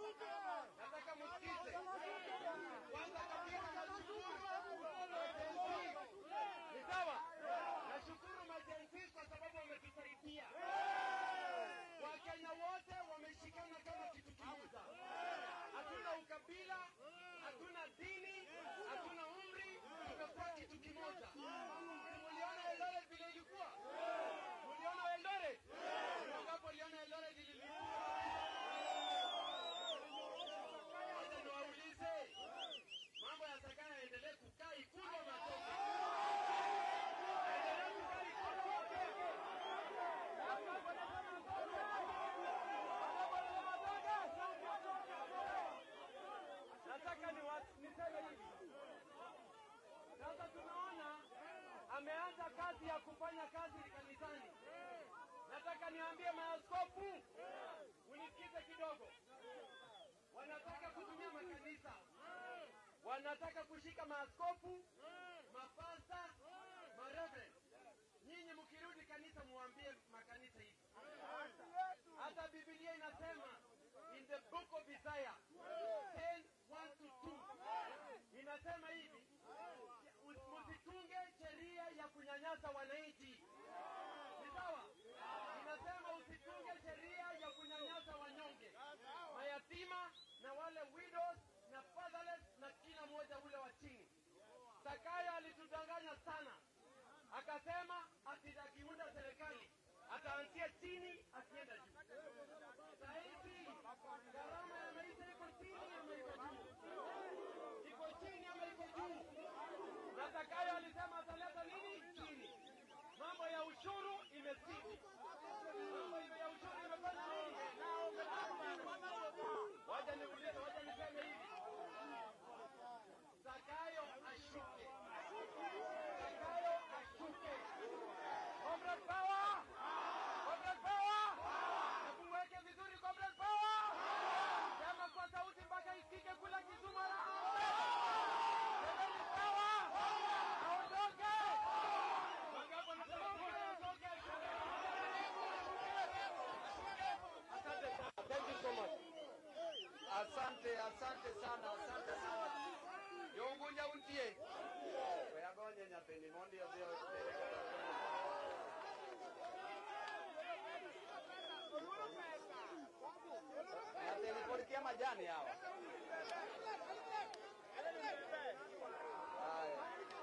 Nataka msikize kwanza kabisa, nashukuru ni sawa. Nashukuru majenzi kwa sababu wametusaidia. Wakenya wote wameshikana kama kitu kimoja, hatuna ukabila, hatuna dini, hatuna umri, tumekuwa kitu kimoja. Muliona Eldoret vile ilikuwa? Muliona Eldoret? Wangapi waliona Eldoret ilikuwa? Wacha niwaulize, mambo ya Sakaya yaendelee kukaa Ikulu ama atoke? Aendelee kukaa Ikulu ama atoke? Nataka ni niseme hivi sasa, tunaona ameanza kazi ya kufanya kazi kanisani. Nataka niambie maaskofu, unisikize kidogo. Wanataka kutumia makanisa, wanataka kushika maaskofu, mapasta, mareverend. Nyinyi mkirudi kanisa, muambie makanisa hivi. Hata Biblia inasema in the book of Isaiah 10 1 to 2 inasema hivi, msitunge sheria ya kunyanyasa wananchi. Ni sawa? Inasema usitunge sheria ya kunyanyasa wanyonge, mayatima na wale widows na fatherless na kila mmoja ule wa chini. Sakaya alitudanganya sana, akasema ati akiunda serikali ataanzia chini akienda juu. Sahizi gharama ya maisha iko chini ama iko juu? Iko chini ama iko juu? Na Zakayo alisema ataleta nini chini. Mambo ya ushuru imezidi, mambo ya ushuru imefanya nini? Waja niulize, waja niseme hivi, Zakayo ashuke, Zakayo ashuke. Comrade Power! Comrade Power! Hebu mweke vizuri Comrade Power! Sema kwa sauti mpaka isikike kule Kisumu na Comrade Power! Aondoke! Wangapi wanasema aondoke? Asante sana. Thank you so much. Asante, asante sana, asante sana. Yongunya untie. Weyagonye nyathini mondi odhi Nyathini pod kia majani hawa. Haya.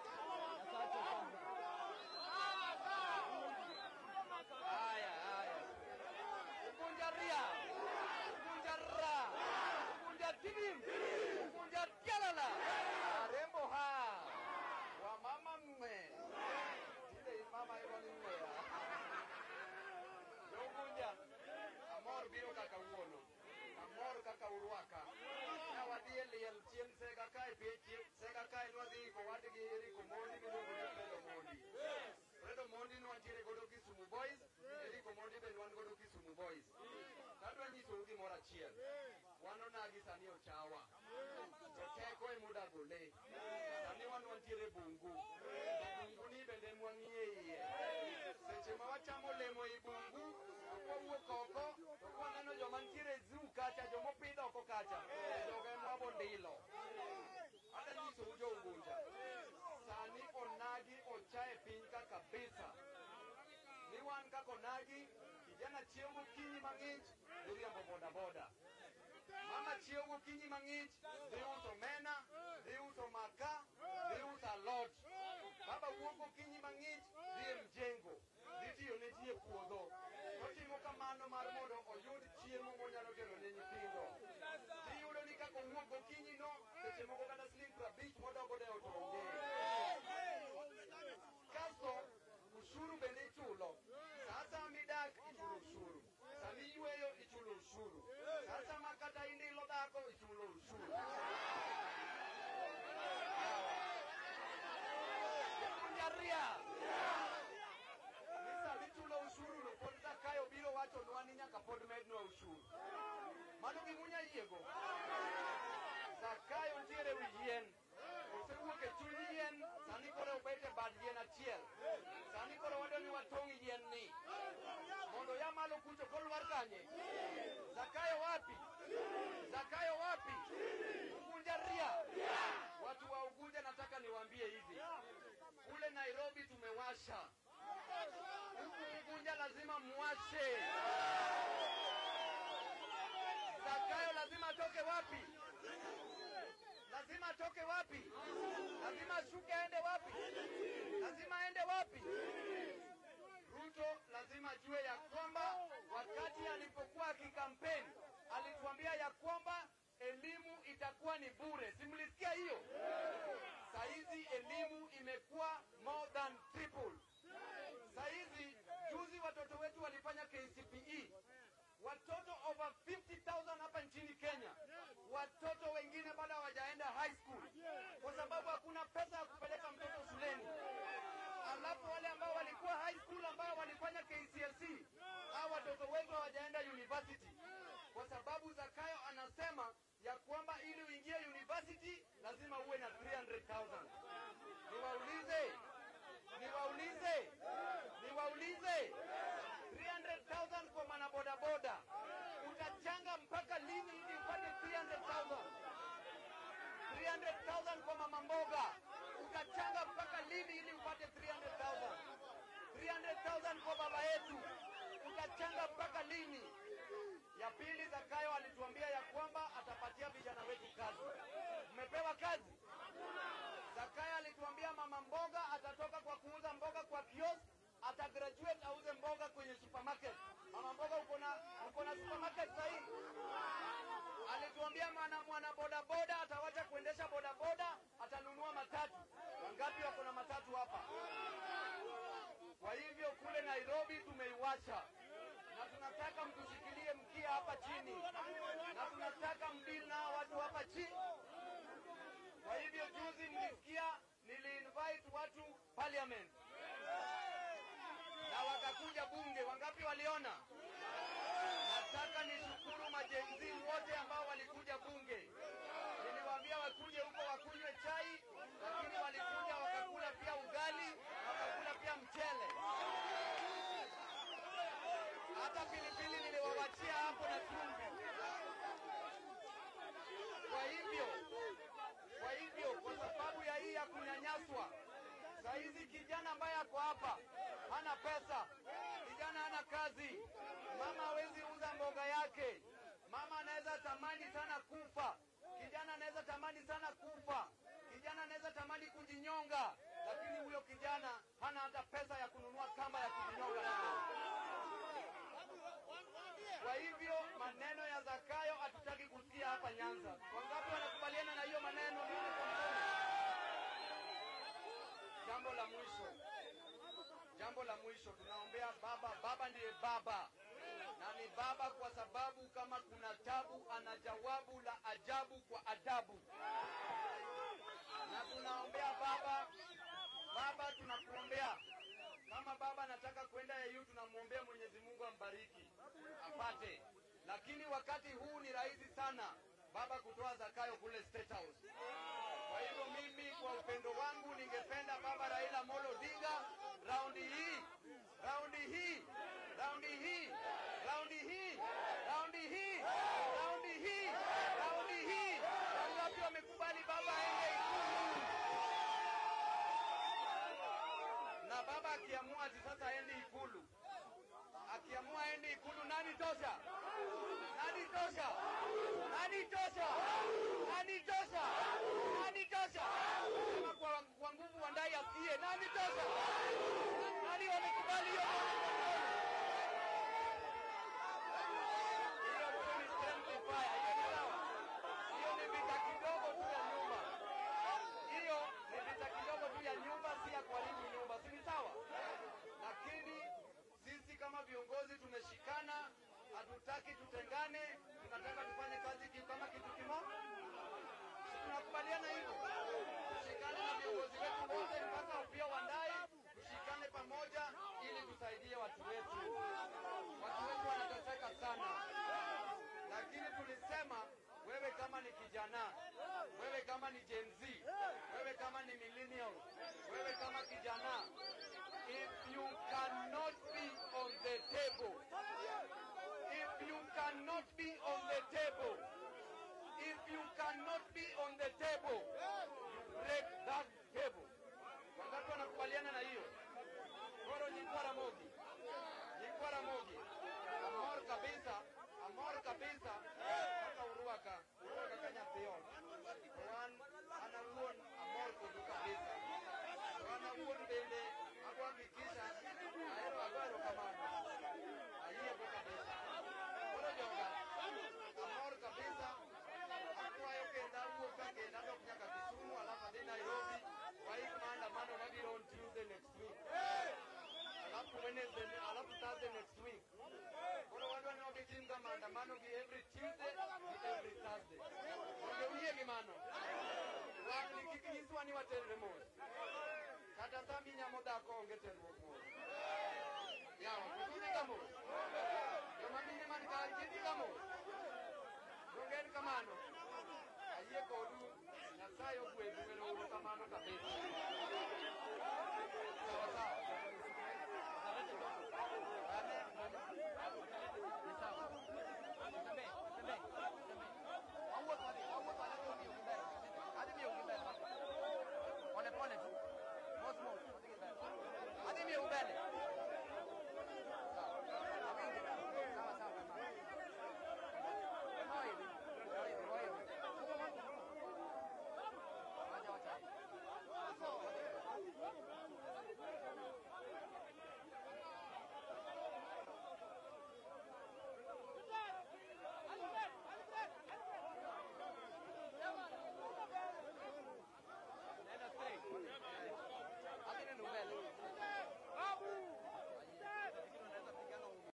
Haya, haya. Ukunja ria. Ukunja ra. Ukunja tibim. Ukunja tialala. Rembo ha. Wa mama mme. Tile mama iko ni mme ya. Ukunja. Amor biro kaka wuono. Amor kaka urwaka. Na wadhi e liel chien sega kae pie chien sega kae nwadhi ko wadgi Eriko Mondi miluongo ni Fredo Mondi. Fredo Mondi nwantiere godo Kisumu Boys, Eriko Mondi be wan godo Kisumu Boys. Kadwa nyisou gimoro achiel. Wan onagi sani ochawa. To teko e muda gole. Sani wan wantiere bungu. To bungu ni bende mwang'iye iye. Seche ma wachamo olemo i bungu, to kwawuok oko, to kwaneno joma ntiere zoo kacha, joma opidh oko kacha, jogo en wabondilo. Hata nyisou jo Unguja, sani onagi ocha e piny ka kabisa. Ni wan kaka onagi, kijana chiewo gokinyi mang'ich, dhi riembo bodaboda. Mama chiewo gokinyi mang'ich, dhi uso omena, dhi uso maka, dhi uso alot. Baba wuok gokinyi mang'ich, dhi e mjengo, dhi tiyo ne ji e puodho. Otimo kamano mar mondo oyud chiemo monyalo tero ne nyithindo. Iyudo ni kaka owuok gokinyi no, seche moko kata siling prabich modoko de ot onge. Kasto ushuru bende ichulo. Sasa midak ichulo ushuru. Sami yweyo ichulo ushuru. Sasa ma kata indilo dhako ichulo ushuru. Jaria. Ni sami chulo ushuru no pod Zakayo biro wachonwa ni nyaka pod mednwa ushuru. Mano gimunya yiego. Zakayo ntiere wi yien. Osewuok e chuny yien, sani koro obet e bad yien achiel. Sani koro wadwa ni watong' yien ni. Mondo ya malo kucho kolwar kanye. Zakayo wapi? Zakayo wapi? Ugunja ria. Watu wa Ugunja, nataka niwaambie hivi, kule Nairobi tumewasha, huku Ugunja lazima muwashe. Zakayo lazima atoke wapi? Lazima atoke wapi? Lazima ashuke aende wapi? Lazima aende wapi? Ruto lazima ajue ya kwamba wakati alipokuwa akikampeni alituambia ya kwamba elimu itakuwa ni bure. Simlisikia hiyo? Saizi elimu imekuwa more than triple. Saizi juzi watoto wetu walifanya KCPE, watoto over 50,000 hapa nchini Kenya. Watoto wengine bado hawajaenda high school kwa sababu hakuna pesa ya kupeleka mtoto shuleni. Alafu wale ambao walikuwa high school ambao walifanya KCSE, hao watoto wetu hawajaenda university kwa sababu Zakayo anasema ya kwamba ili uingie university lazima uwe na 300,000. Niwaulize, niwaulize, niwaulize 300,000 kwa mwanabodaboda utachanga mpaka lini ili upate 300,000? 300,000 kwa mama mboga utachanga mpaka lini ili upate 300,000? 300,000 kwa baba yetu utachanga mpaka lini? Ya pili, Zakayo alituambia ya kwamba atapatia vijana wetu kazi. Mmepewa kazi? Zakayo alituambia mama mboga atatoka kwa kuuza mboga kwa kiosk, atagraduate auze mboga kwenye supermarket. Mama mboga, uko na uko na supermarket sahii? Alituambia mwana mwana bodaboda atawacha kuendesha bodaboda, atanunua matatu. Wangapi wako na matatu hapa? Kwa hivyo kule Nairobi tumeiwacha na tunataka mtushikilie mkia hapa chini, na tunataka mdili nao watu hapa chini. Kwa hivyo juzi mlisikia niliinvite watu parliament na wakakuja bunge. Wangapi waliona? Nataka nishukuru majenzi wote ambao walikuja bunge. Niliwaambia wakuje huko wakunywe chai, lakini walikuja wakakula pia ugali, wakakula pia mchele hata pilipili niliwawachia hapo na chumvi. Kwa hivyo, kwa hivyo, kwa sababu ya hii ya kunyanyaswa, saa hizi kijana ambaye ako hapa hana pesa, kijana hana kazi, mama hawezi uza mboga yake, mama anaweza tamani sana kufa, kijana anaweza tamani sana kufa, kijana anaweza tamani kujinyonga, lakini huyo kijana hana hata pesa ya kununua kamba ya kujinyonga nayo. Kwa hivyo maneno ya Zakayo hatutaki kusikia hapa Nyanza. Wangapi wanakubaliana na hiyo maneno? Nione kwa mkono. Jambo la mwisho, jambo la mwisho, tunaombea baba. Baba ndiye baba na ni baba kwa sababu kama kuna tabu, ana jawabu la ajabu kwa adabu, na tunaombea baba. Baba, tunakuombea kama baba anataka kwenda EU, tunamwombea Mwenyezi Mungu ambariki apate, lakini wakati huu ni rahisi sana baba kutoa Zakayo kule State House. Kwa hivyo mimi kwa upendo wangu ningependa baba Raila Amolo Odinga raundi hii, raundi hii, raundi hii, raundi hii, raundi hii, raundi hii, raundi hii, wangapi wamekubali baba aende Ikulu? na baba akiamua ati sasa aende Ikulu, akiamua aende Ikulu, nani tosha? Nani tosha? Nani tosha? Nani tosha? Nani tosha? Sema kwa, kwa nguvu Wandai asikie, nani tosha? Nani wamekubali hiyo? Hiyo tu ni friendly fire, hiyo ni sawa. Hiyo ni vita kidogo tu ya nyumba hiyo ni vita kidogo tu ya nyumba, si ya kuharibu nyumba, si ni sawa? Lakini sisi kama viongozi tumeshikana, hatutaki tutengane, tunataka tufanye kazi ki- kama kitu kimoja. Si tunakubaliana hivyo? Tushikane na viongozi wetu wote, mpaka upia Wandai, tushikane pamoja ili tusaidie watu wetu. Watu wetu wanateseka sana, lakini tulisema wewe kama ni kijana, wewe kama ni Gen Z, wewe kama ni millennial, wewe kama kijana, if you cannot be on the table, if you cannot be on the table, urwaka urwaka ka nyathi ot wan an awuon amor kodu kabisa wan awuon bende ago hakikisha ahero ago erokamano ayiego kabisa koro joga amor kabisa akwayo kendo awuok ka kendo adok nyaka Kisumu alafu adhi Nairobi waik maandamano mabiro on Tuesday next week alafu Wednesday alafu Thursday next week koro wadwa ni wabitim ka maandamano gi every Tuesday gi every Thursday mondo uyie gi mano wakni kik nyiswa ni waterre mos kata sami nyamo dhako onge terruok mos yawa kidhi ka mos joma mine man kar kidhi ka mos donge en kamano ayie kodu nyasaye ogwedhu ero uru kamano kabisa